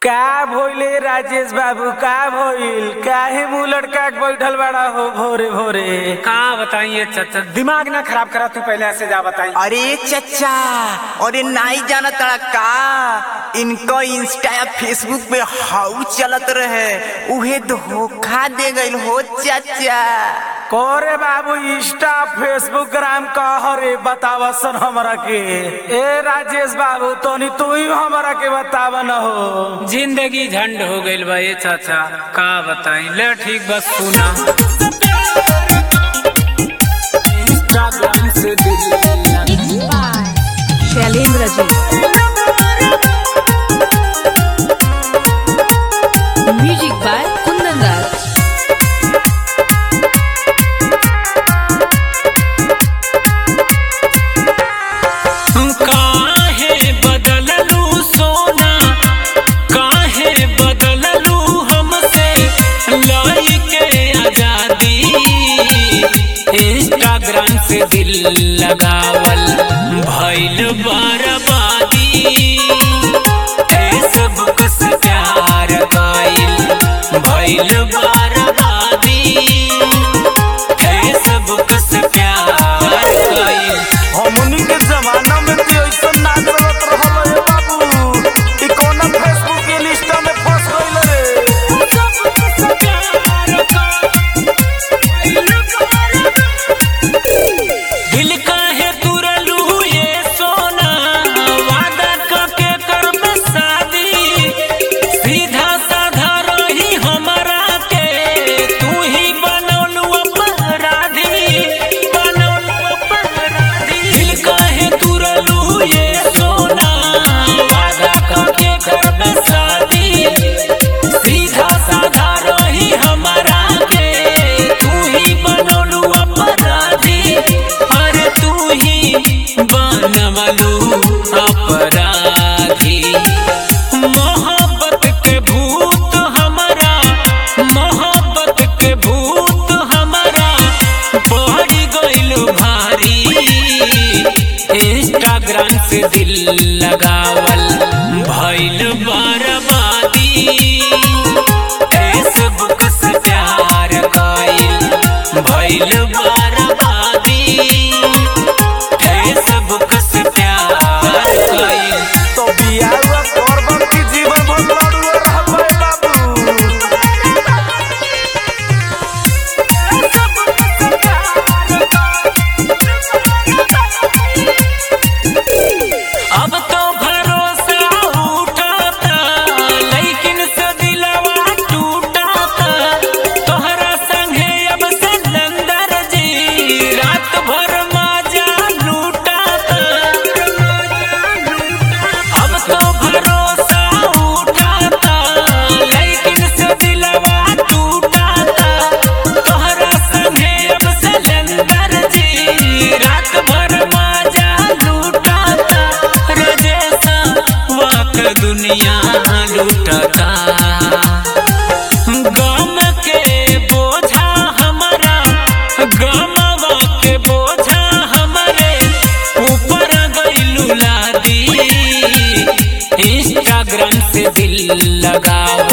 का भइले राजेश बाबू का भइल काहे मुंह लटका के बैठल बड़ा हो भोरे भोरे का बताइए चाचा दिमाग ना खराब करा तू पहले ऐसे जा बताई अरे चचा अरे नाई जाना तड़ा का इनको इंस्टा या फेसबुक पे हाउ चलत रहे उहे धोखा दे गइल हो चाचा कोरे बाबू इंस्टा फेसबुक ग्राम कह रे बतावसन हमरा के ए राजेश बाबू तोनी तू ही हमरा के बताव न हो जिंदगी झंड हो गइल बा ये चाचा का बताई ले ठीक बस सुना इंस्टाग्राम से दिल शैलेंद्र जी म्यूजिक बाय कुंदन दास काहे बदललू सोना काहे बदललू हमसे लाई के आजादी इंस्टाग्राम से दिल लगावल भइल बर्बादी फेसबुक से प्यार कइल भइल बर्बादी फेसबुक से प्यार कइल हमनी के जमाना में तो ऐसा ना चलत रहल रे बाबू ई कोना फेसबुक के लिस्ट में फंस गइल रे दिल काहे तुरलू ये सोना वादा करके करब शादी सीधा साधा रही हमरा के तू ही बनौलू अपराधी बनौलू अपराधी दिल काहे तुरलू ये सोना वादा करके करब शादी सीधा साधा रही हमरा के तू ही बनौलू अपराधी अरे तू ही बनवलू अपराधी मोहब्बत के भूत हमारा मोहब्बत के भूत हमारा बढ़ गइल भारी इंस्टाग्राम से दिल लगावल भइल बर्बादी फेसबुक से प्यार कइल भइल बर्बादी फेसबुक से प्यार कइल तो बियाह करब की जीवन भर लड़ुए रहबै बाबू अब तो भरोसा उठाता लेकिन से दिलवा टूटाता तोहरा संगे अब सिलेंडर जी रात भर मजा लूटाता अब तो भरोसा उठाता लेकिन से दिलवा टूटाता तोहरा संगे अब सिलेंडर जी रात भर मजा लूटाता रजेसा वाक दुनिया लूटाता गम के बोझा हमारा गमवा के बोझा हमारे ऊपर गइलू लादी इंस्टाग्राम से दिल लगाव